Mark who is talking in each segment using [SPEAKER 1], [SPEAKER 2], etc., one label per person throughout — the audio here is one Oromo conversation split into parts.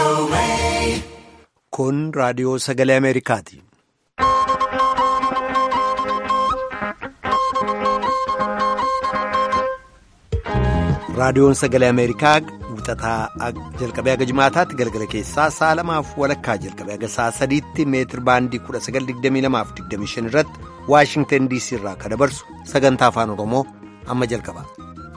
[SPEAKER 1] Kun raadiyoo sagalee Ameerikaati. Raadiyoon sagalee Ameerikaa wixataa jalqabee haga jimaataatti galgala keessaa sa'a lamaaf walakkaa jalqabee haga sa'a sadiitti meetir baandii 1922-25 irratti Waashingtan DC irraa kan dabarsu sagantaa afaan Oromoo amma jalqaba.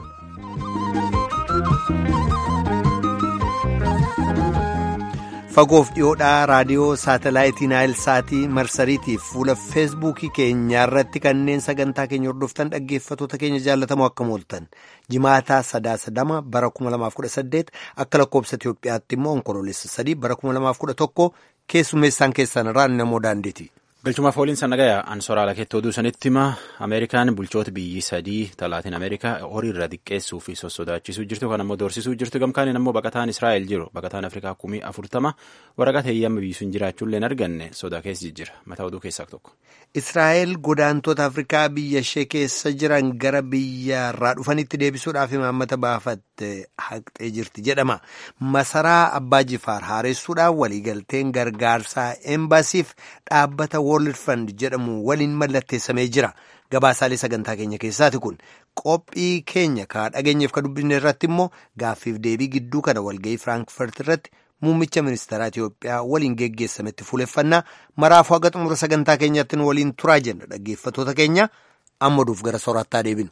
[SPEAKER 1] Fagoof dhiyoodhaa raadiyoo saatalaayitii Naayil Saatii marsariitiif fuula feesbuukii keenyaa irratti kanneen sagantaa keenya hordoftan dhaggeeffatoota keenya jaallatamoo akkam ooltan jimaataa sadaasa dama bara 2018 akka lakkoobsa Itoophiyaatti immoo onkoloolessa sadii bara 2011 keessummeessaan keessan irraa namoo daandeeti.
[SPEAKER 2] Galchumaaf ooliin sannagaya ansoraala keetti oduu sanitti hima Ameerikaan bulchoota biyyi sadii talaatiin Ameerikaa horii irraa xiqqeessuu fi sossodaachisuu jirtu kan ammoo doorsisuu jirtu gamkaaniin ammoo baqataan Israa'el jiru baqataan Afrikaa kumii afurtama waraqaa heeyyama biyyisuun jiraachuullee hin arganne sodaa keessa jira mataa oduu keessaa tokko.
[SPEAKER 1] Israa'el godaantota Afrikaa biyya ishee keessa jiran gara biyya irraa dhufanitti deebisuudhaaf imaammata baafatte haqxee jirti jedhama. Masaraa Abbaa Jifaar haaressuudhaan waliigalteen gargaarsaa embaasiif dhaabbata World Fund jedhamu waliin mallatteessamee jira. Gabaasaalee sagantaa keenya keessaati kun qophii keenya ka dhageenyeef ka dubbisne irratti immoo gaaffiif deebii gidduu kana walgahii Firaankifaart irratti muummicha ministeeraa Itiyoophiyaa waliin geggeessametti fuuleffannaa maraafuu haga xumura sagantaa keenyaatti waliin turaa jenna dhaggeeffatoota keenya amma duuf gara soorattaa deebinu.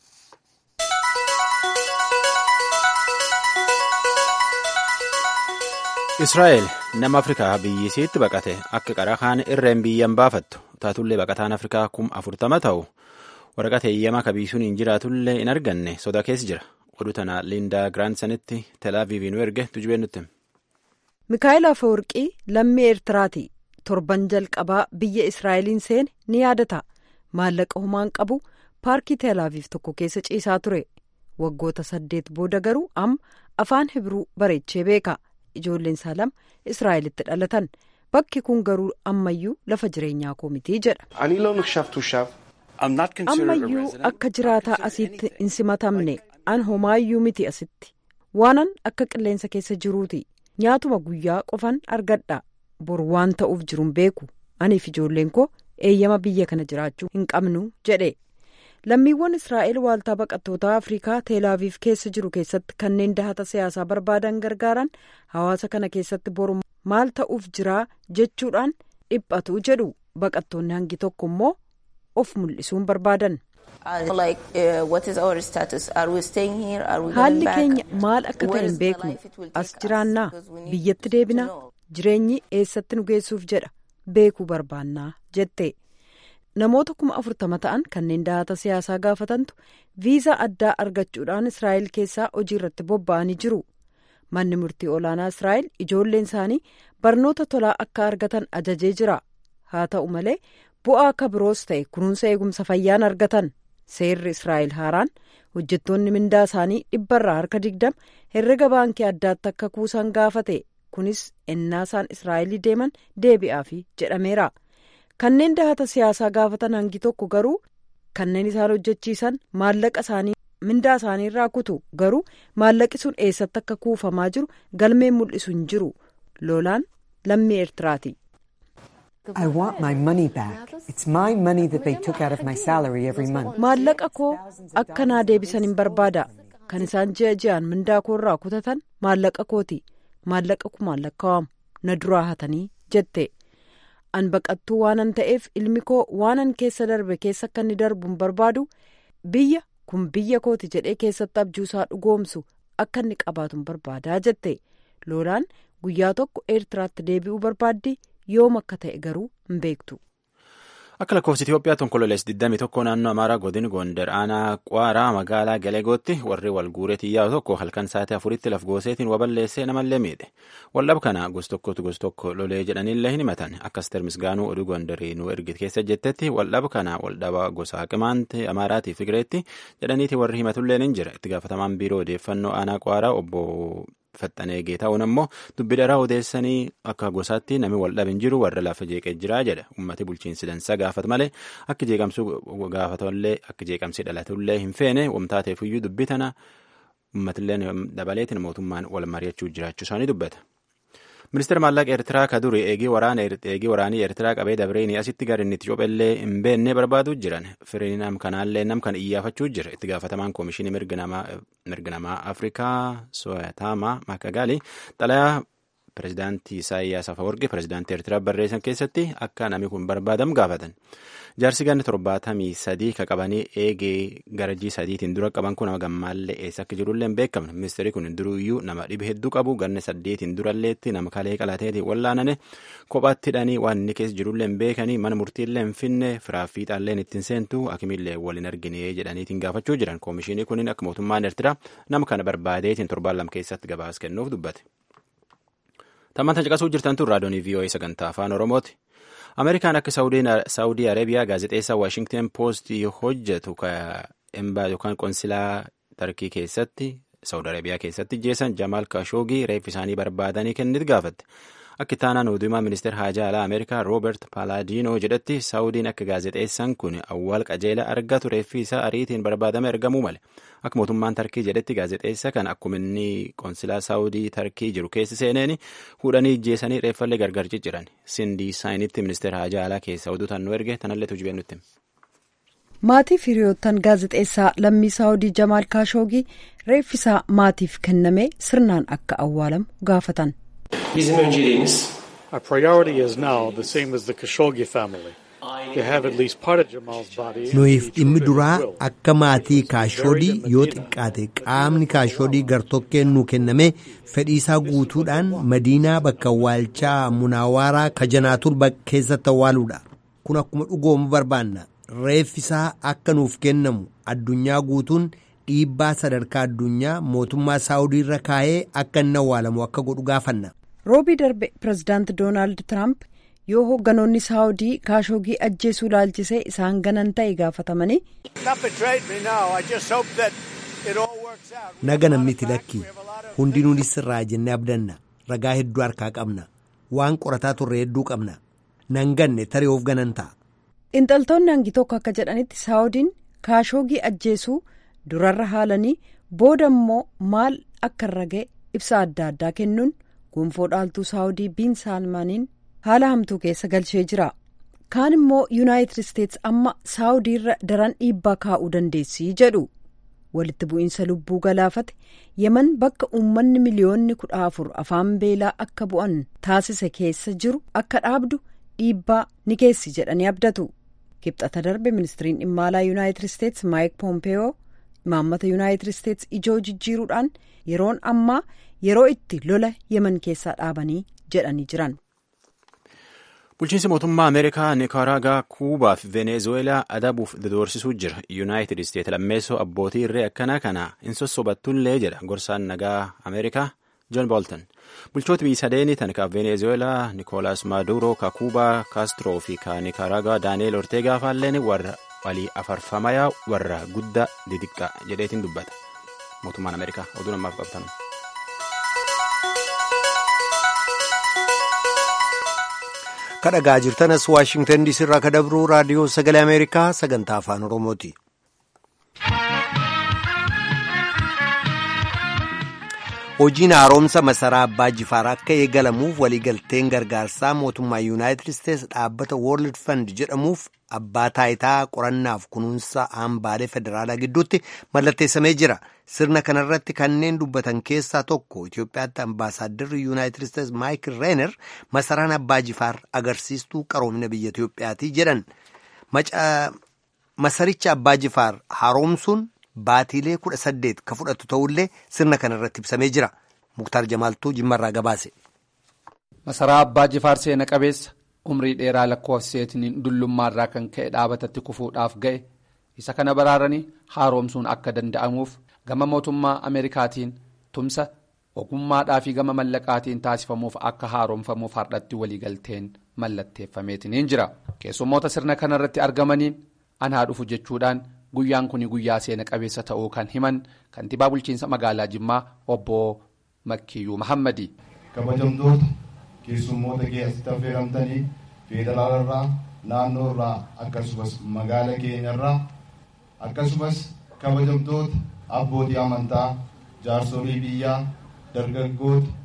[SPEAKER 2] Israa'el nama Afrikaa biyyisiitti baqate akka qara kaan irreen biyyan baafattu taatullee baqataan Afrikaa kum afurtama ta'u waraqaa heeyyamaa kabiisuun hin jiraatullee hin arganne sodaa keessa jira oduu tana Liindaa Giraansanitti Telaaviiviin erge tujubeen nutti.
[SPEAKER 3] Mikaa'el Afeworqii lammii Eertiraati torban jalqabaa biyya Israa'eliin seene ni yaadata maallaqa humaan qabu paarkii Telaaviif tokko keessa ciisaa ture waggoota saddeet booda garuu amma afaan Hibruu bareechee beeka. ijoolleen isaa lama israa'elitti dhalatan bakki kun garuu ammayyuu lafa jireenyaa koo mitii jedha. ammayyuu akka jiraataa asitti hin simatamne an homaayyuu miti asitti waanan akka qilleensa keessa jiruuti nyaatuma guyyaa qofan argadha bor waan ta'uuf jiruun beeku aniif ijoolleen koo eeyyama biyya kana jiraachuu hin qabnu jedhe. lammiiwwan israa'el waaltaa baqattootaa afrikaa teelaaviif keessa jiru keessatti kanneen dahata siyaasaa barbaadan gargaaran hawaasa kana keessatti boru maal ta'uuf jiraa jechuudhaan dhiphatu jedhu baqattoonni hangi tokko immoo of mul'isuun barbaadan. haalli keenya maal akka ta'e hin beeknu as jiraannaa biyyatti deebinaa jireenyi eessatti nu geessuuf jedha beekuu barbaannaa jette. namoota kuma afurtama ta'an kanneen dahata siyaasaa gaafatantu viizaa addaa argachuudhaan israa'el keessaa hojii irratti bobba'anii jiru manni murtii olaanaa israa'el ijoolleen isaanii barnoota tolaa akka argatan ajajee jira haa ta'u malee bu'aa akka biroos ta'e kunuunsa eegumsa fayyaan argatan seerri israa'el haaraan hojjettoonni mindaa isaanii dhibbarraa harka digdama herrega baankii addaatti akka kuusan gaafate kunis ennaa isaan israa'elii deeman deebi'aafi jedhameera. kanneen dahata siyaasaa gaafatan hangi tokko garuu kanneen isaan hojjechiisan maallaqa isaanii mindaa isaanii irraa kutu garuu maallaqi sun eessatti akka kuufamaa jiru galmeen mul'isu hin jiru lolaan lammii eertiraati. maallaqa koo akka naa deebisan hin barbaada kan isaan ji'a ji'aan mindaa koo irraa kutatan maallaqa kooti maallaqa kumaan lakkaa'amu na duraa hatanii jette. an baqattuu waanan ta'eef ilmi koo waanan keessa darbe keessa akka inni darbu hin barbaadu biyya kun biyya kooti jedhee keessatti abjuusaa dhugoomsu akka inni qabaatu hin barbaadaa jette loolaan guyyaa tokko eertiraatti deebi'uu barbaaddi yoom akka ta'e garuu hin beektu.
[SPEAKER 2] Akka lakkoofsa Itoophiyaatti onkololees 21 naannoo Amaaraa godin Gondar aanaa Qwaaraa magaalaa Galeegootti warri wal guureetii yaa'u tokko halkan sa'aatii afuritti laf gooseetiin waballeessee namallee miidhe. Waldhab kana gos tokkotu gos tokko lolee jedhanillee hin himatan. Akkas termisgaanuu oduu Gondarii nu ergite keessa jettetti waldhab kana waldhaba gosa Qimaanti Amaaraatii Figireetti jedhaniiti warri himatullee ni jira. Itti gaafatamaan biiroo odeeffannoo aanaa Qwaaraa obbo Faxxanee Geetaa'uun ammoo dubbi dharaa odeessanii akka gosaatti namni waldhab hin jiru warra lafa jeeqee jira jedha. Uummati bulchiinsi dansaa gaafatu malee akka jeeqamsuu gaafatullee akka jeeqamsii dhalatullee hin feene wamtaateefiyyuu dubbi tana uummatillee dabaleetiin mootummaan wal mari'achuu jiraachuu isaanii dubbata. ministeera maallaqa eertiraa ka duri eegii waraanii eertiraa qabee dabreenii asitti gara inni itti cophellee hin beenne barbaaduu jiran firii nam kanaallee nam kan iyyaafachuu jira itti gaafatamaan koomishinii mirga namaa afrikaa soyataama makagaali xalayaa pirezidaantii isaayyaas afawarqi pirezidaantii eertiraa barreessan keessatti akka namni kun barbaadamu gaafatan jaarsi ganni torbaatamii sadii ka qabanii eegee garajii sadiitiin dura qaban kun nama gammaallee eessa akka jirullee hin beekamne ministeerri kun duruyyuu nama dhibe hedduu qabu ganni saddeetiin duralleetti nama kalee qalateetiin wallaanane kophaatti hidhanii waan inni keessa jirullee hin beekanii mana murtiillee hin finne firaaffiixaallee ittiin seentu akimillee waliin argine jedhaniitiin gaafachuu jiran koomishinii kunin akka mootummaan eertiraa nama kana barbaadeetiin torbaan lama keessatti gabaas kennuuf dubbate. Tammantan caqasuu jirtan tun raadiyoonii VOA sagantaa afaan Oromooti. Ameerikaan akka Saawudii Arabiyaa gaazexeessaa Waashingten Poost hojjetu embaa yookaan qonsilaa Tarkii keessatti Saawud Arabiyaa keessatti jeessan Jamaal Kashoogii reeffi isaanii barbaadanii kennit gaafatte. Akka ittaanaan oduumaa ministeera haajaa alaa Ameerikaa Roobert Paalaadiinoo jedhetti Saawudiin akka gaazexeessaan kun awwaal qajeela argatu reeffi isaa ariitiin barbaadame argamuu male. Akka mootummaan Tarkii jedhetti gaazexeessa kan akkuma inni qonsilaa Saawudii Tarkii jiru keessa seeneen hudhanii ijjeessanii reeffallee gargar cicciran. Sindii Saayinitti ministeera haajaa alaa keessa oduu tannuu erge tanallee tujubee nutti.
[SPEAKER 3] Maatiif hiriyoottan gaazexeessaa lammii Saawudii Jamaal Kaashoogii reeffisaa maatiif kenname sirnaan akka awwaalamu gaafatan.
[SPEAKER 4] Bizim önceliğimiz Our priority is now the same as the Khashoggi family. To have at least part of Jamal's body.
[SPEAKER 1] Nuyiif dhimmi duraa akka maatii kaashoodii yoo xiqqaate qaamni kaashoodii gartokkeen nu kenname fedhiisaa guutuudhaan madiinaa bakka awwaalchaa munaawaaraa kajanaatur keessatti awwaaluudha. Kun akkuma dhugoomu barbaanna. Reeffisaa akka nuuf kennamu addunyaa guutuun dhiibbaa sadarkaa addunyaa mootummaa saawudii irra kaa'ee akka inni awwaalamu akka godhu gaafanna.
[SPEAKER 3] roobii darbe pirezidaanti doonaald tiraamp yoo hoogganoonni saawudii kaashoogii ajjeesuu laalchisee isaan ganan ta'e gaafatamanii.
[SPEAKER 1] naga namniti lakki hundinuunis irraa jennee abdanna ragaa hedduu harkaa qabna waan qorataa turre hedduu qabna nan ganne taree of ganan ta'a.
[SPEAKER 3] Xiinxaltoonni hangi tokko akka jedhanitti saawudiin kaashoogii ajjeesuu durarra haalanii booda immoo maal akka irra ga'e ibsa adda addaa kennuun gonfoo dhaaltuu saawudii biin saalmaaniin haala hamtuu keessa galchee jira. kaan immoo yuunaayitid isteets amma saawudiirra daran dhiibbaa kaa'uu dandeessii jedhu walitti bu'iinsa lubbuu galaafate yeman bakka uummanni miliyoonni kudha afur afaan beelaa akka bu'an taasise keessa jiru akka dhaabdu dhiibbaa ni geessi jedhanii abdatu. kibxata darbe ministiriin dhimma alaa yuunaayitid isteets maayik poompeyoo imaammata yuunaayitid isteets ijoo jijjiiruudhaan yeroon ammaa yeroo itti lola yeman keessaa dhaabanii jedhanii jiran.
[SPEAKER 2] bulchiinsi mootummaa ameerikaa nikaraagaa kuubaa fi venezueelaa adabuuf dodoorsisuu jira yuunaayitid isteet lammeessoo abbootii irree akkanaa kana hin sossobattullee jedha gorsaan nagaa ameerikaa joon booltan bulchoota biyya sadeenii tan ka venezueelaa nikoolaas maaduro ka kuubaa kaastiroo fi ka nikaraagaa daani'eel orteegaa faalleen warra walii afarfamayaa warra guddaa didiqqaa jedheetiin dubbata mootummaan ameerikaa oduu namaaf qabatan.
[SPEAKER 1] kadhagaa jirtanas waashingtan diisii irraa kadabruu raadiyoo sagalee ameerikaa sagantaa afaan oromooti. hojiin haaromsa masaraa abbaa jifaar akka eegalamuuf waliigalteen gargaarsaa mootummaa yuunaayitid isteets dhaabbata woorld fand jedhamuuf abbaa taayitaa qorannaaf kunuunsa hambaalee federaalaa gidduutti mallatteessamee jira sirna kanarratti kanneen dubbatan keessaa tokko itiyoophiyaatti ambaasaadarri yuunaayitid isteets maayikil reener masaraan abbaa jifaar agarsiistuu qaroomina biyya itiyoophiyaati jedhan masaricha abbaa jifaar haaromsuun baatiilee kudha saddeet ka fudhatu ta'ullee sirna kanarratti ibsamee jira muktaar jamaaltuu jimmarraa gabaase.
[SPEAKER 5] masaraa abbaa jifaar seena qabeessa umrii dheeraa lakkoofseetiin dullummaarraa kan ka'e dhaabatatti kufuudhaaf ga'e isa kana baraaranii haaromsuun akka danda'amuuf gama mootummaa ameerikaatiin tumsa ogummaadhaa fi gama mallaqaatiin taasifamuuf akka haaromfamuuf hardhatti waliigalteen mallatteeffameetiin jira keessummoota sirna kanarratti argamaniin anaa dhufu jechuudhaan. guyyaan kun guyyaa seena qabeessa ta'uu kan himan kantiibaa bulchiinsa magaalaa jimmaa obbo makkiyyuu mahammadi.
[SPEAKER 6] kabajamtoota keessummoota asitti affeeramtanii federaalarraa naannoorraa akkasumas magaala keenyarraa akkasumas kabajamtoota abbootii amantaa jaarsolii biyyaa dargaggoota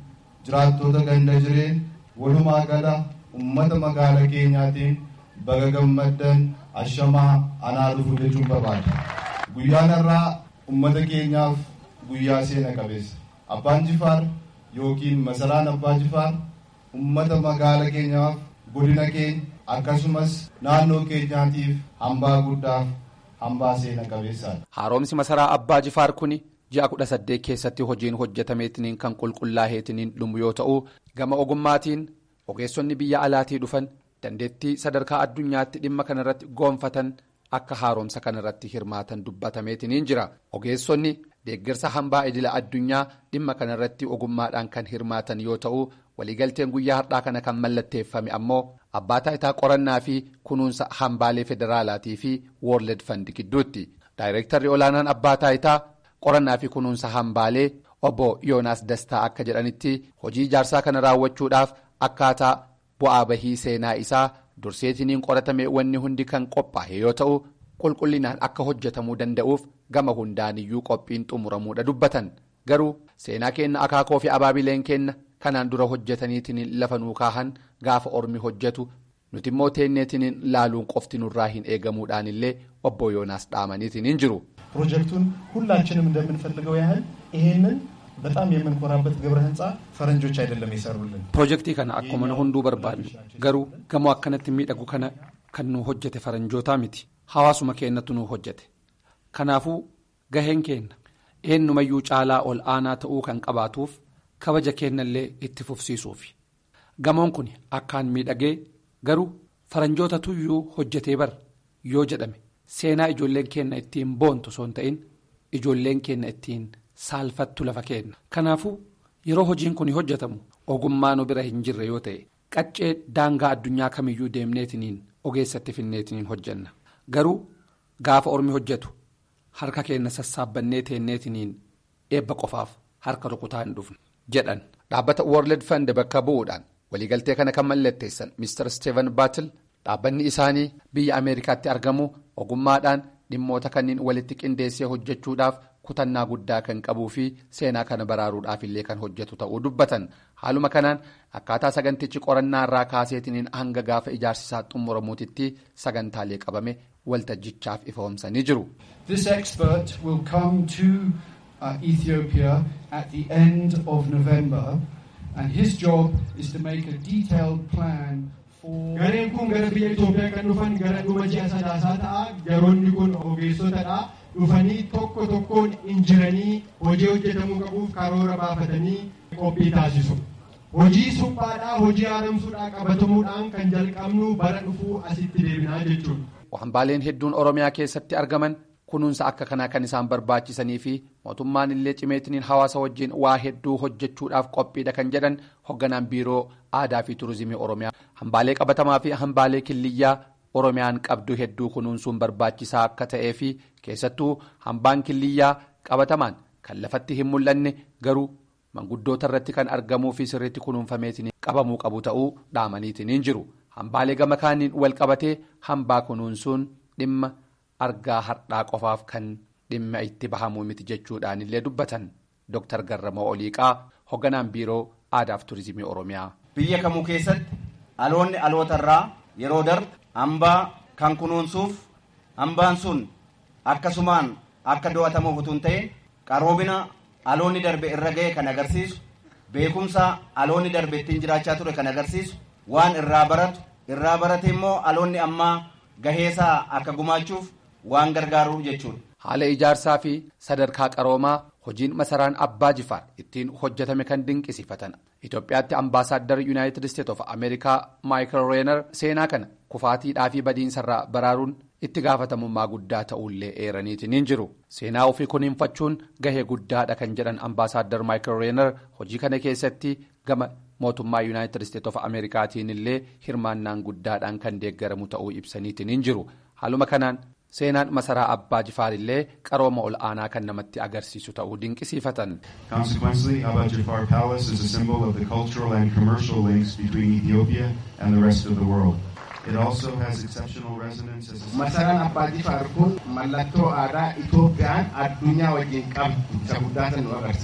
[SPEAKER 6] jiraattota ganda jireen walumaa gala ummata magaala keenyaatiin baga gammaddan ashamaa anaa dhufu jechuun barbaada. Guyyaan irraa ummata keenyaaf guyyaa seena qabeessa. Abbaan Jifaar yookiin masaraan Abbaa Jifaar ummata magaala keenyaaf godina keenya akkasumas naannoo keenyaatiif hambaa guddaaf hambaa seena qabeessaadha.
[SPEAKER 5] Haaromsi masaraa Abbaa Jifaar kuni ji'a kudha saddeet keessatti hojiin hojjetameetiniin kan qulqullaa'eetiniin dhumu yoo ta'u gama ogummaatiin ogeessonni biyya alaatii dhufan dandeettii sadarkaa addunyaatti dhimma kanarratti goonfatan akka haaromsa kanarratti hirmaatan dubbatameetiniin jira ogeessonni deeggarsa hambaa idila addunyaa dhimma kanarratti ogummaadhaan kan hirmaatan yoo ta'u waliigalteen guyyaa har'aa kana kan mallatteeffame ammoo abbaa taayitaa qorannaa fi kunuunsa hambaalee federaalaatii fi woorled fandi gidduutti daayireektarri olaanaan abbaa taayitaa qorannaa fi kunuunsa hambaalee obbo yoonaas dastaa akka jedhanitti hojii ijaarsaa kana raawwachuudhaaf akkaataa bu'aa bahii seenaa isaa durseetiniin qoratame wanni hundi kan qophaa'e yoo ta'u qulqullinaan akka hojjetamuu danda'uuf gama hundaaniyyuu qophiin xumuramuudha dubbatan garuu seenaa keenna akaakoo fi abaabileen keenna kanaan dura hojjetaniitiin lafa nuu kaahan gaafa ormi hojjetu nuti immoo teenneetiniin laaluun qofti nurraa hin eegamuudhaan illee obbo yoonaas dhaamaniitiin jiru.
[SPEAKER 7] ፕሮጀክቱን ሁላችንም እንደምንፈልገው ያህል ይሄንን በጣም የምንኮራበት ግብረ ህንፃ ፈረንጆች አይደለም የሰሩልን።
[SPEAKER 5] ፕሮጀክtii kana akkuma hunduu barbaadnu garuu gamoo akkanatti miidhagu kana kan nu hojjete faranjootaa miti hawaasuma keenyatu nu hojjete kanaafuu gaheen keenna eenyumayyuu caalaa ol aanaa ta'uu kan qabaatuuf kabaja keennallee itti fufsiisuufi gamoon kun akkaan miidhagee garuu faranjoota tuyyuu hojjetee bar yoo jedhame. seenaa ijoolleen keenna ittiin boontu osoo hin ta'in ijoolleen keenna ittiin saalfattu lafa keenna kanaafuu yeroo hojiin kun hojjetamu ogummaa nu bira hin jirre yoo ta'e qaccee daangaa addunyaa kamiyyuu deemneetiniin ogeessatti finneetiniin hojjenna garuu gaafa ormi hojjetu harka keenna sassaabannee teenneetiniin eebba qofaaf harka rukutaa hin dhufne jedhan dhaabbata world fund bakka bu'uudhaan waliigaltee kana kan mallatteessan mr steven baatil dhaabbanni isaanii biyya ameerikaatti argamu ogummaadhaan dhimmoota kanneen walitti qindeessee hojjechuudhaaf kutannaa guddaa kan qabuu fi seenaa kana baraaruudhaaf illee kan hojjetu ta'uu dubbatan haaluma kanaan akkaataa sagantichi qorannaa irraa kaaseetiniin hanga gaafa ijaarsisaa xumuramuutitti sagantaalee qabame waltajjichaaf ifoomsanii jiru.
[SPEAKER 8] This expert will come to uh, Ethiopia at the end of November and his job is to make a detailed plan.
[SPEAKER 9] Gareen kun gara biyya Itoophiyaa kan dhufan gara dhuma ji'a sadaasaa ta'a. Garoonni kun ogeessotadha. Dhufanii tokko tokkoon injiranii hojii hojjetamuu qabuuf karoora baafatanii qophii taasisu. Hojii suphaadhaa, hojii haaromsuudhaa qabatamuudhaan kan jalqabnu bara dhufuu asitti deebinaa jechuudha.
[SPEAKER 5] Hambaaleen hedduun Oromiyaa keessatti argaman kunuunsa akka kanaa kan isaan barbaachisanii fi mootummaan illee cimeetiniin hawaasa wajjin waa hedduu hojjechuudhaaf qophiidha kan jedhan hogganaan biiroo aadaa fi turizimii oromiyaa hambaalee qabatamaa fi hambaalee killiyyaa oromiyaan qabdu hedduu kunuunsuun barbaachisaa akka ta'ee fi keessattuu hambaan killiyyaa qabatamaan kan lafatti hin mul'anne garuu manguddoota irratti kan argamuu fi sirriitti kunuunfameetiin qabamuu qabu ta'uu dhaamaniitiin jiru hambaalee gama kaaniin wal qabatee hambaa kunuunsuun dhimma. argaa hardhaa qofaaf kan dhimma itti bahamuu miti jechuudhaan illee dubbatan Dr. Garramoo Oliiqaa hogganaan biiroo aadaaf turizimii oromiyaa.
[SPEAKER 10] Biyya kamuu keessatti aloonni alootarraa yeroo darbu hambaa kan kunuunsuuf hambaan sun akkasumaan akka do'atamuuf utuu hin ta'in qaroomina aloonni darbe irra ga'e kan agarsiisu beekumsa aloonni darbe ittiin jiraachaa ture kan agarsiisu waan irraa baratu irraa barate immoo aloonni ammaa gaheesaa akka gumaachuuf waan gargaaru jechuudha.
[SPEAKER 5] Haala ijaarsaa fi sadarkaa qaroomaa hojiin masaraan abbaa jifaar ittiin hojjetame kan dinqisiifatan Itoophiyaatti ambaasaaddar yuunaayitid isteet of ameerikaa maayikil reenar seenaa kana kufaatiidhaa fi badiinsarraa baraaruun itti gaafatamummaa guddaa ta'ullee eeraniitiin jiru seenaa ofii kunuunfachuun gahee guddaadha kan jedhan ambaasaaddar maayikil reenar hojii kana keessatti gama mootummaa yuunaayitid isteet of ameerikaatiin illee hirmaannaan guddaadhaan kan deeggaramu ta'uu ibsaniitiin jiru haaluma kanaan. seenaan masaraa abbaa jifaar illee qarooma ol aanaa kan namatti agarsiisu ta'uu dinqisiifatan.
[SPEAKER 6] Consequently, Abba Jafar Palace is a symbol of the cultural and commercial links between Ethiopia and the rest of the world. It also has exceptional resonance as a
[SPEAKER 9] Masaraan Abbaa Jifaar kun mallattoo aadaa Itoophiyaan addunyaa wajjin qabdu isa guddaa nu agarsiisa.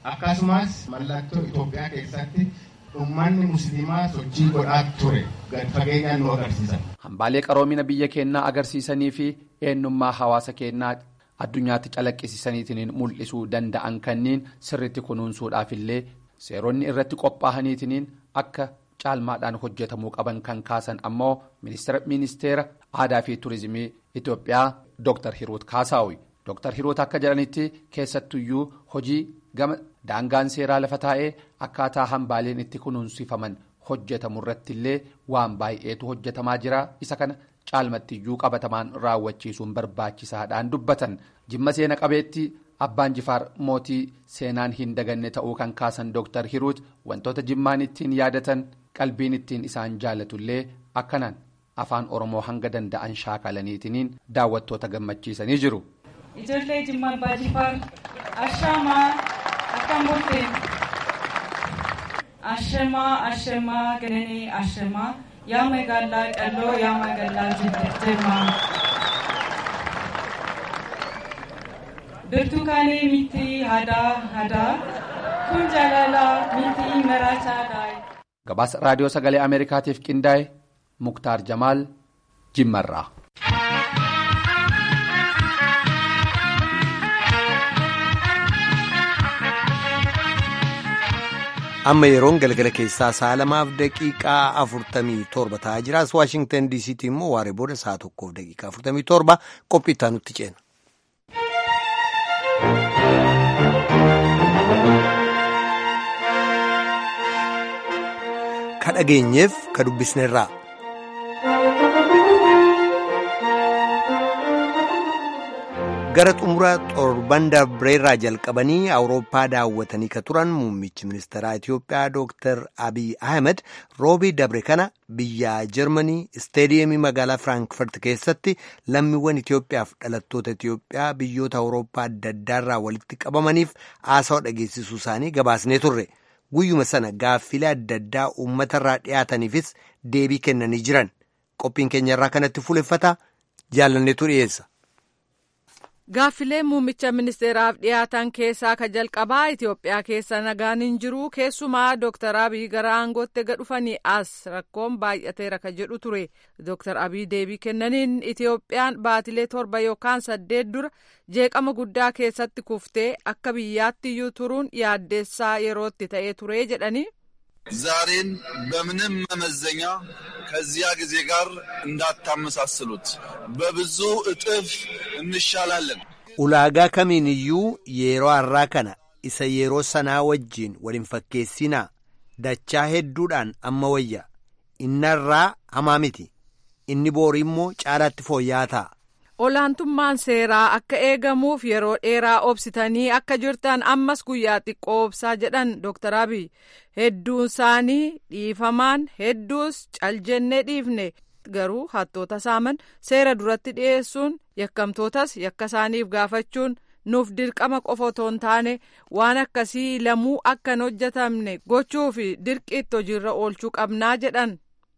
[SPEAKER 11] akkasumas mallattoo Itoophiyaa keessatti ummanni musliimaa sochii godhaa ture gad fageenyaan nu agarsiisan.
[SPEAKER 5] Hambaalee qaroomina biyya keenyaa agarsiisanii fi eenyummaa hawaasa keenyaa addunyaatti calaqqisiisaniitiin mul'isuu danda'an kanneen sirriitti kunuunsuudhaaf illee seeronni irratti qophaa'aniitiin akka caalmaadhaan hojjetamuu qaban kan kaasan ammoo ministeera aadaa fi turizimii Itoophiyaa Dr. Hiruut Kaasaawi. Dr. Hiruut akka jedhanitti keessattuyyuu hojii gama daangaan seeraa lafa taa'ee akkaataa hambaaleen itti kunuunsifaman hojjetamu irratti illee waan baay'eetu hojjetamaa jira isa kana caalmattiyyuu qabatamaan raawwachiisuun barbaachisaadhaan dubbatan jimma seena qabeetti abbaan jifaar mootii seenaan hin daganne ta'uu kan kaasan Dr. Hiruut wantoota jimmaan ittiin yaadatan qalbiin ittiin isaan jaalatullee akkanaan afaan oromoo hanga danda'an shaakalaniitiin daawwattoota gammachiisanii jiru.
[SPEAKER 12] Ijoollee Jimmaa Abbaa Jifaar Ashaamaa akkam bulteen Ashamaa Ashamaa Gananii Ashamaa yaa magaalaa Qalloo yaa magaalaa Jimmaa Birtukaanii miti hadaa hadaa kun jaalalaa miti maraachaadhaa.
[SPEAKER 5] Gabaasa raadiyoo sagalee Ameerikaatiif qindaa'e Muktaar Jamaal Jimmarraa.
[SPEAKER 1] amma yeroon galgala keessaa sa'a lamaaf daqiiqaa afurtamii torba ta'aa jiraas waashingtan diisiitti immoo waaree booda sa'a tokkoof daqiiqaa afurtamii torba qophii itti nutti ceena. ka dhageenyeef ka dubbisneerraa. gara xumura torban darbeerraa jalqabanii awurooppaa daawwatanii ka turan muummichi ministeeraa Itiyoophiyaa Dr. Abiy Ahmed roobii dabre kana biyya Jarmanii isteediyeemii magaalaa Firaankiifart keessatti lammiiwwan Itiyoophiyaaf dhalattoota Itiyoophiyaa biyyoota awurooppaa adda addaarraa walitti qabamaniif haasawa dhageessisuu isaanii gabaasnee turre. Guyyuma sana gaaffilee adda addaa uummatarraa dhiyaataniifis deebii kennanii jiran. Qophiin keenyarraa kanatti fuuleffata jaalanneetu dhiyeessa.
[SPEAKER 3] Gaaffilee muummicha ministeeraaf dhiyaatan keessaa ka jalqabaa Itoophiyaa keessa nagaan hin jiru keessumaa Dr. Abiy gara aangootti dhufanii as rakkoon baay'ateera ka jedhu ture. Dr. Abiy deebii kennaniin Itoophiyaan baatilee torba yookaan saddeet dura jeeqama guddaa keessatti kuftee akka biyyaatti iyyuu turuun yaaddeessaa yerootti ta'ee ture jedhanii.
[SPEAKER 13] ዛሬን በምንም መመዘኛ ከዚያ ጊዜ ጋር እንዳታመሳስሉት በብዙ እጥፍ እንሻላለን።
[SPEAKER 1] ulaagaa kamiin iyyuu yeroo har'aa kana isa yeroo sanaa wajjiin waliin fakkeessinaa dachaa hedduudhaan amma wayya innarraa hamaa miti inni boorii immoo caalaatti fooyya'aa ta'a.
[SPEAKER 3] olaantummaan seeraa akka eegamuuf yeroo dheeraa obsitanii akka jirtan ammas guyyaa xiqqoo obsaa jedhan Dr. Abiy hedduun isaanii dhiifamaan hedduus caljennee dhiifne garuu hattoota saaman seera duratti dhiyeessuun yakkamtootas yakka isaaniif gaafachuun nuuf dirqama qofa otoo hin taane waan akkasii lamuu akka hin hojjetamne gochuu fi dirqiitti hojiirra oolchuu qabnaa jedhan.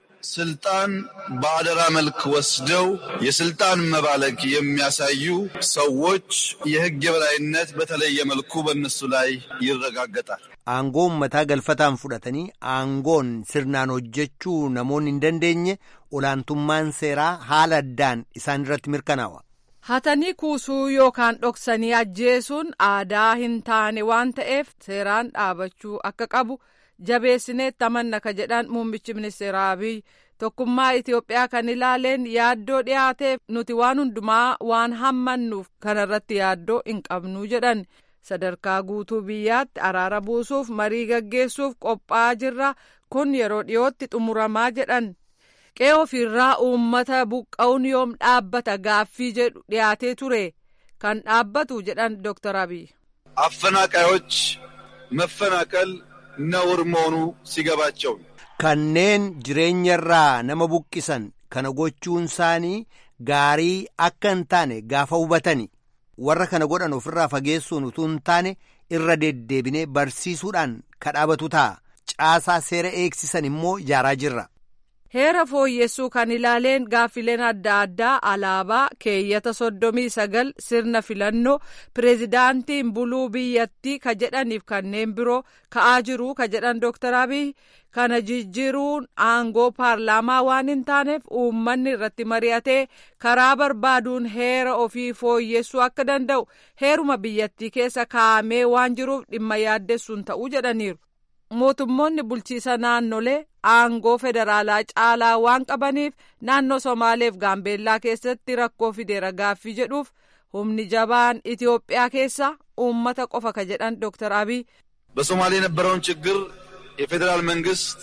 [SPEAKER 13] ስልጣን በአደራ መልክ ወስደው የስልጣን መባለግ የሚያሳዩ ሰዎች የሕግ የበላይነት በተለየ መልኩ በእነሱ ላይ ይረጋገጣል።
[SPEAKER 1] aangoo ummataa galfataan fudhatanii aangoon sirnaan hojjechuu namoonni hin dandeenye olaantummaan seeraa haala addaan isaan irratti mirkanaawa.
[SPEAKER 3] hatanii kuusuu yookaan dhoksanii ajjeesuun aadaa hin taane waan ta'eef seeraan dhaabachuu akka qabu jabeessineetti amanna ka jedhan muummichi ministeera abiy tokkummaa Itoophiyaa kan ilaaleen yaaddoo dhiyaateef nuti waan hundumaa waan hammannuuf kanarratti yaaddoo hin qabnu jedhan sadarkaa guutuu biyyaatti araara buusuuf marii gaggeessuuf qophaa'aa jirra kun yeroo dhiyootti xumuramaa jedhan qe'ee ofiirraa uummata buqqa'uun yoom dhaabbata gaaffii jedhu dhiyaatee ture kan dhaabbatu jedhan Dr. Abiy.
[SPEAKER 13] አፈናቃዮች መፈናቀል ነውር መሆኑ ሲገባቸው
[SPEAKER 1] kanneen jireenyarraa nama buqqisan kana gochuun isaanii gaarii akka hin taane gaafa hubatani warra kana godhan ofirraa fageessuun utuu hin taane irra deddeebinee barsiisuudhaan kadhaabatu ta'a caasaa seera eegsisan immoo ijaaraa jirra.
[SPEAKER 14] heera fooyyessuu kan ilaaleen gaaffileen adda addaa alaabaa keeyyata soddomii sagal sirna filannoo pireezidaantiin buluu biyyattii ka jedhaniif kanneen biroo ka'aa jiru ka jedhan dooktar abiy kana jijjiiruun aangoo paarlaamaa waan hin taaneef uummanni irratti mari'atee karaa barbaaduun heera ofii fooyyessuu akka danda'u heeruma biyyattii keessa kaa'amee waan jiruuf dhimma yaaddessuun ta'uu jedhaniiru. mootummoonni bulchiisa naannolee aangoo federaalaa caalaa waan qabaniif naannoo somaaleef gaambeellaa keessatti rakkoo fideera gaaffii jedhuuf humni jabaan ኢትዮጵያ keessa uummata qofa ka jedhan ዶክተር አብይ
[SPEAKER 13] በሶማሌ የነበረውን ችግር የፌዴራል መንግስት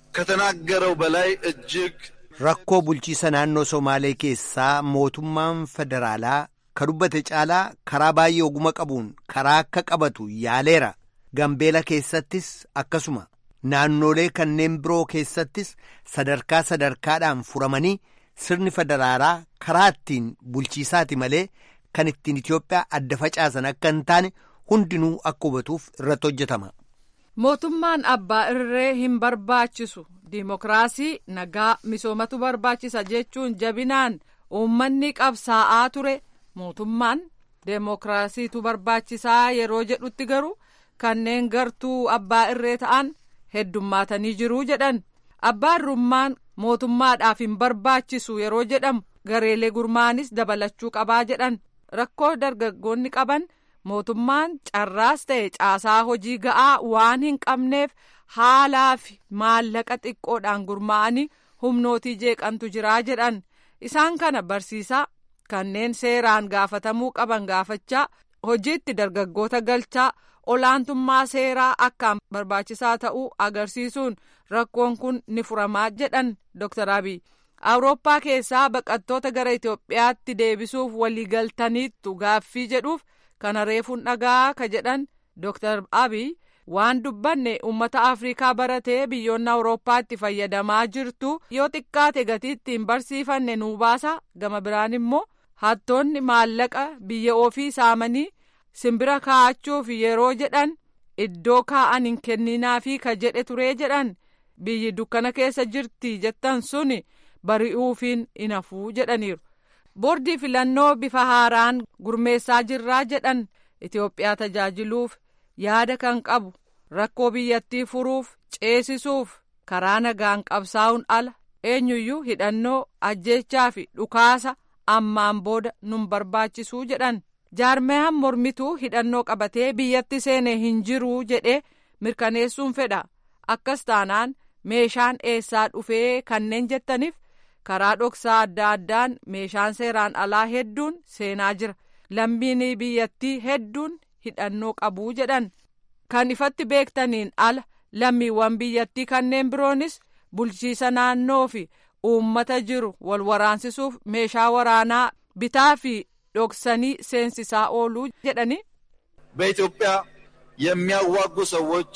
[SPEAKER 13] ከተናገረው በላይ እጅግ
[SPEAKER 1] rakkoo bulchiisa naannoo somaalee keessaa mootummaan federaalaa ka dubbate caalaa karaa baay'ee oguma qabuun karaa akka qabatu yaaleera gambeela keessattis akkasuma naannolee kanneen biroo keessattis sadarkaa sadarkaadhaan furamanii sirni federaalaa karaa ittiin bulchiisaati malee kan ittiin Itoophiyaa adda facaasan akka hin taane hundinuu akka hubatuuf irratti hojjetama.
[SPEAKER 14] mootummaan abbaa irree hin barbaachisu diimokiraasii nagaa misoomatu barbaachisa jechuun jabinaan uummanni qabsaa'aa ture mootummaan deemokiraasiitu barbaachisaa yeroo jedhutti garuu kanneen gartuu abbaa irree ta'an heddummaatanii jiruu jedhan abbaa irrummaan mootummaadhaaf hin barbaachisu yeroo jedhamu gareelee gurmaanis dabalachuu qabaa jedhan rakkoo dargaggoonni qaban mootummaan carraas ta'e caasaa hojii ga'aa waan hin qabneef haalaa fi maallaqa xiqqoodhaan gurmaa'anii humnootii jeeqantu jiraa jedhan isaan kana barsiisaa kanneen seeraan gaafatamuu qaban gaafachaa hojiitti dargaggoota galchaa olaantummaa seeraa akkaan barbaachisaa ta'uu agarsiisuun rakkoon kun ni furamaa jedhan Dr. Abiy. Awurooppaa keessaa baqattoota gara Itoophiyaatti deebisuuf waliigaltaniittu gaaffii jedhuuf kana reefuun dhagaa ka jedhan Dr. Abiy waan dubbanne uummata Afrikaa baratee biyyoonni Awurooppaatti fayyadamaa jirtu yoo xiqqaate gatii ittiin barsiifanne nuu baasa gama biraan immoo hattoonni maallaqa biyya ofii saamanii simbira kaa'achuuf yeroo jedhan iddoo kaa'an hin kenninaafi ka jedhe turee jedhan biyyi dukkana keessa jirti jettan suni bari'uufiin hin hafuu jedhaniiru. boordii filannoo bifa haaraan gurmeessaa jirraa jedhan Itoophiyaa tajaajiluuf yaada kan qabu rakkoo biyyattii furuuf ceesisuuf karaa nagaan qabsaa'uun ala eenyuyyuu hidhannoo ajjeechaa fi dhukaasa ammaan booda nun barbaachisuu jedhan. jaarmeyaan mormituu hidhannoo qabatee biyyatti seene hin jiruu jedhee mirkaneessuun fedha akkas taanaan meeshaan eessaa dhufee kanneen jettaniif karaa dhoksaa adda addaan meeshaan seeraan alaa hedduun seenaa jira lammiin biyyattii hedduun hidhannoo qabuu jedhan kan ifatti beektaniin ala lammiiwwan biyyattii kanneen biroonis bulchiisa naannoo fi uummata jiru wal waraansisuuf meeshaa waraanaa bitaa fi dhoksanii seensisaa ooluu jedhani
[SPEAKER 13] በኢትዮጵያ የሚያዋጉ ሰዎች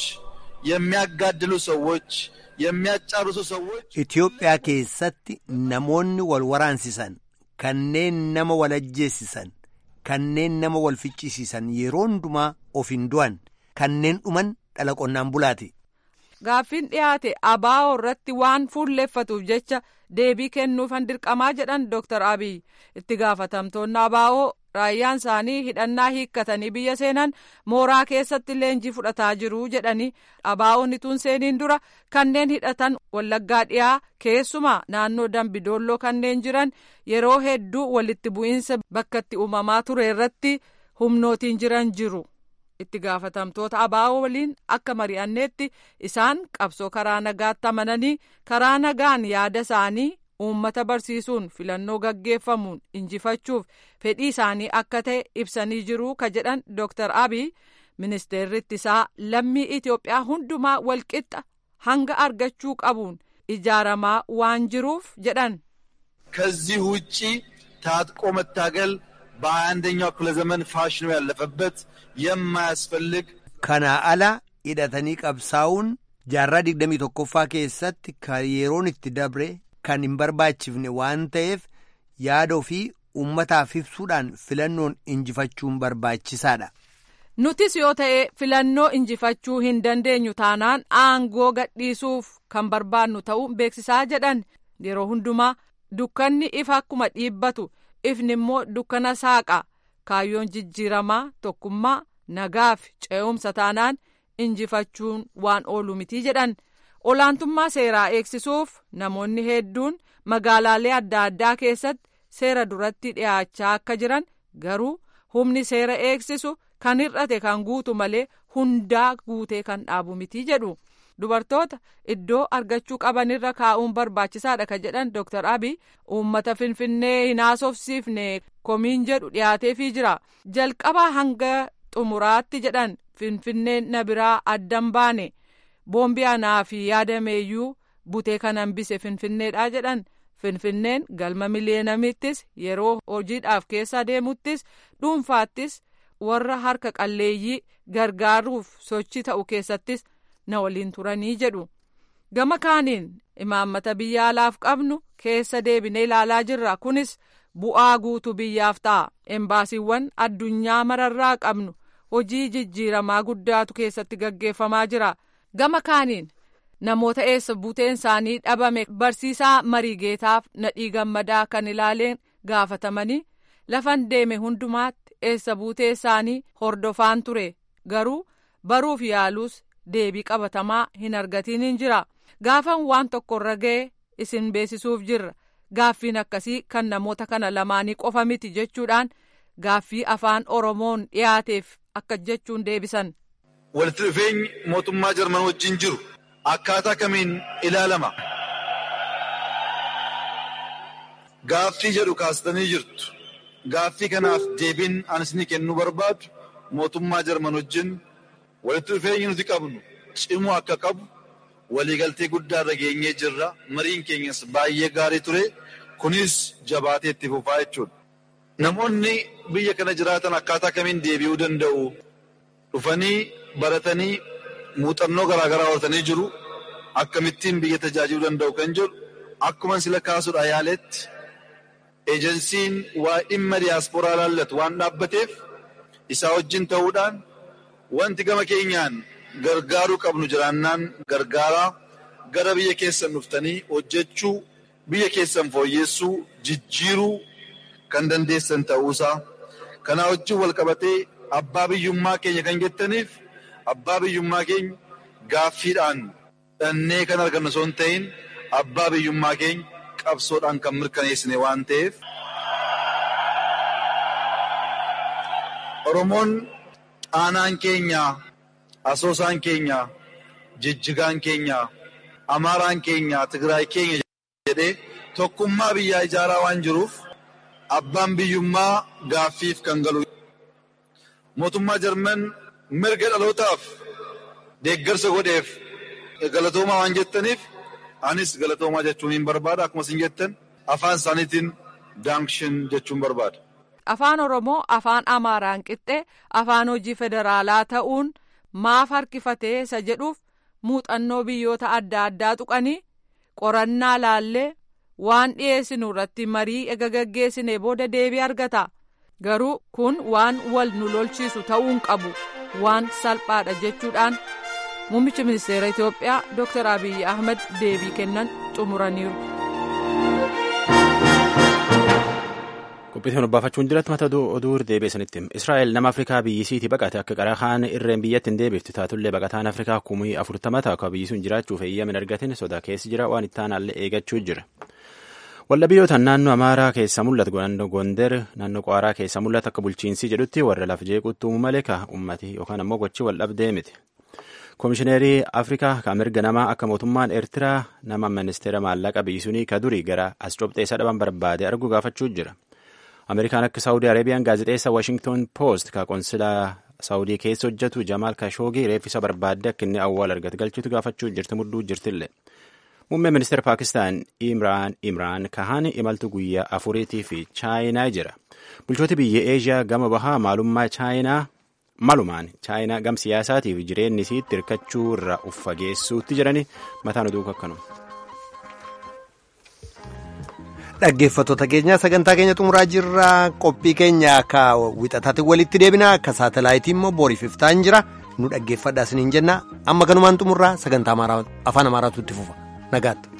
[SPEAKER 13] የሚያጋድሉ ሰዎች የሚያጫርሱ ሰዎች
[SPEAKER 1] Itoophiyaa keessatti namoonni wal waraansisan kanneen nama wal ajjeessisan kanneen nama wal ficcisiisan yeroo hundumaa of hin du'an kanneen dhuman dhala qonnaan bulaati.
[SPEAKER 14] gaaffiin dhiyaate abaa'oo irratti waan fuulleeffatuuf jecha deebii kennuufan dirqamaa jedhan Dr. Abiy itti gaafatamtoonni abaa'oo raayyaan isaanii hidhannaa hiikkatanii biyya seenan mooraa keessatti leenjii fudhataa jiru jedhanii abaa'oon ituun seeniin dura kanneen hidhatan wallaggaa dhiyaa keessumaa naannoo dambidoolloo kanneen jiran yeroo hedduu walitti bu'iinsa bakka itti uumamaa ture irratti humnootiin jiran jiru. itti gaafatamtoota abaa'oo waliin akka mari'anneetti isaan qabsoo karaa nagaatti amananii karaa nagaan yaada isaanii uummata barsiisuun filannoo gaggeeffamuun injifachuuf fedhii isaanii akka ta'e ibsanii jiruu ka jedhan Dr. Abiy ministeerri ittisaa lammii Itoophiyaa hundumaa walqixa hanga argachuu qabuun ijaaramaa waan jiruuf jedhan.
[SPEAKER 13] ከዚህ ውጪ ታጥቆ መታገል በሀያ አንደኛው ክፍለ ዘመን ፋሽኑ ያለፈበት የማያስፈልግ
[SPEAKER 1] Kanaa ala hidhatanii qabsaa'uun jaarraa digdamii tokkoffaa keessatti kan yeroon itti dabre kan hin barbaachifne waan ta'eef yaada ofii uummataaf ibsuudhaan filannoon injifachuun barbaachisaadha.
[SPEAKER 14] Nutis yoo ta'e filannoo injifachuu hin dandeenyu taanaan aangoo gadhiisuuf kan barbaannu ta'uu beeksisaa jedhan yeroo hundumaa dukkanni ifa akkuma dhiibbatu ifni immoo dukkana saaqa kaayyoon jijjiiramaa tokkummaa nagaa fi ce'umsa taanaan injifachuun waan oolu mitii jedhan olaantummaa seeraa eegsisuuf namoonni hedduun magaalaalee adda addaa keessatti seera duratti dhiyaachaa akka jiran garuu humni seera eegsisu kan hir'ate kan guutu malee hundaa guutee kan dhaabu mitii jedhu dubartoota iddoo argachuu qabanirra kaa'uun barbaachisaadha kan jedhan dooktar abiy uummata finfinnee hin haasofsiifne komiin jedhu dhiyaateefii jira jalqabaa hanga xumuraatti jedhan finfinneen na biraa addan baane boombii anaa fi yaadameeyyuu butee kan hambise finfinneedha jedhan finfinneen galma miliyeenamittis yeroo hojiidhaaf keessa deemuttis dhuunfaattis warra harka qalleeyyii gargaaruuf sochii ta'u keessattis na waliin turanii jedhu gama kaaniin imaammata biyya alaaf qabnu keessa deebinee ilaalaa jirra kunis bu'aa guutuu biyyaaf ta'a embaasiiwwan addunyaa mararraa qabnu hojii jijjiiramaa guddaatu keessatti gaggeeffamaa jira gama kaaniin namoota eessa buuteen isaanii dhabame barsiisaa mariigeetaaf nadhii gammadaa kan ilaaleen gaafatamanii lafan deeme hundumaatti eessa buutee isaanii hordofaan ture garuu baruuf yaaluus deebii qabatamaa hin argatiin hin jira gaafan waan tokkorra ga'e isin beeksisuuf jirra gaaffiin akkasii kan namoota kana lamaanii qofa miti jechuudhaan gaaffii afaan oromoon dhiyaateef akka jechuun deebisan.
[SPEAKER 13] walitti dhufeenyi mootummaa jarman wajjin jiru akkaataa kamiin ilaalama gaaffii jedhu kaastanii jirtu gaaffii kanaaf deebiin an isinii kennuu barbaadu mootummaa jarman wajjin walitti dhufeenyi nuti qabnu cimuu akka qabu waliigaltee guddaa irra geenyee jirra mariin keenyas baay'ee gaarii ture kunis jabaatee itti fufaa jechuudha. Namoonni biyya kana jiraatan akkaataa kamiin deebi'uu danda'u dhufanii baratanii muuxannoo garaagaraa horatanii jiru akkamittiin biyya tajaajiluu danda'u kan jedhu akkuma sila kaasuudha yaaletti eejensiin waa dhimma diyaasporaa laallatu waan dhaabbateef isaa wajjin ta'uudhaan wanti gama keenyaan gargaaruu qabnu jiraannaan gargaaraa gara biyya keessan dhuftanii hojjechuu biyya keessan fooyyessuu jijjiiruu kan dandeessan ta'uusaa kanaa wajjin wal qabatee abbaa biyyummaa keenya kan jettaniif abbaa biyyummaa keenya gaaffiidhaan dhannee kan argannu osoo hin ta'in abbaa biyyummaa keenya qabsoodhaan kan mirkaneessine waan ta'eef. Oromoon aanaan keenya asoosaan keenya jijjigaan keenya amaaraan keenya tigraay keenya jedhee tokkummaa biyyaa ijaaraa waan jiruuf abbaan biyyummaa gaaffiif kan galu. Mootummaa Jarman mirga dhalootaaf deeggarsa godheef galatoomaa waan jettaniif anis galatoomaa jechuun hin barbaada akkuma isin jettan afaan isaaniitiin daanshin jechuun barbaada.
[SPEAKER 14] Afaan Oromoo afaan Amaaraan qixxee afaan hojii federaalaa ta'uun maaf harkifatee isa jedhuuf muuxannoo biyyoota adda addaa tuqanii qorannaa laallee waan dhiyeessinu irratti marii ega gaggeessine booda deebii argata garuu kun waan wal nu lolchiisu ta'uun qabu waan salphaadha jechuudhaan muummichi ministeera Itoophiyaa Dr. Abiyyi Ahmed deebii kennan xumuraniiru.
[SPEAKER 2] Qophiitiin obbaafachuun jiratti mata oduu deebiisanitti Israa'el nama Afrikaa biyyisiitii baqate akka qaraa kaan irreen biyyatti hin deebifti taatullee baqataan Afrikaa kumii afurtama ta'a akka biyyisuun jiraachuuf eeyyamin argatin sodaa keessa jira waan itti aanaallee eegachuu jira. Walla biyyootaan naannoo Amaaraa keessa mul'atu naannoo Gonder naannoo Qaaraa keessa mul'atu akka bulchiinsii jedhutti warra laf jeequutti uumuu malee ka ummati yookaan ammoo gochi wal dhabdee miti. Komishineerii Afrikaa kan mirga namaa akka mootummaan Eertiraa nama ministeera maallaqa biyyisuunii ka durii gara as cobxeessa dhaban barbaade argu gaafachuu jira. Ameerikaan akka Saawudii Areebiyaan gaazexeessa Washington Post ka konsilaa Saawudii keessa hojjetu Jamaal Kashoogii reeffisa barbaadde akka inni awwaal argate galchitu gaafachuu jirti mudduu jirtillee. Muummeen ministeera Paakistaan Imraan Imraan Kahan imaltu guyyaa afuriitii fi Chaayinaa jira. Bulchooti biyya Eeshiyaa gama bahaa maalummaa Chaayinaa malumaan Chaayinaa gam siyaasaatii fi jireenyi isiitti hirkachuu irraa uffageessuutti jirani mataan oduu akkanuma.
[SPEAKER 1] Dhaggeeffattoota keenya sagantaa keenya xumuraa jirra qophii keenya akka wixataatti walitti deebina akka saatalaayitii immoo booriif iftaan jira nu dhaggeeffadhaa isiniin jenna amma kanumaan xumurraa sagantaa afaan amaaraatu itti fufa nagaatti.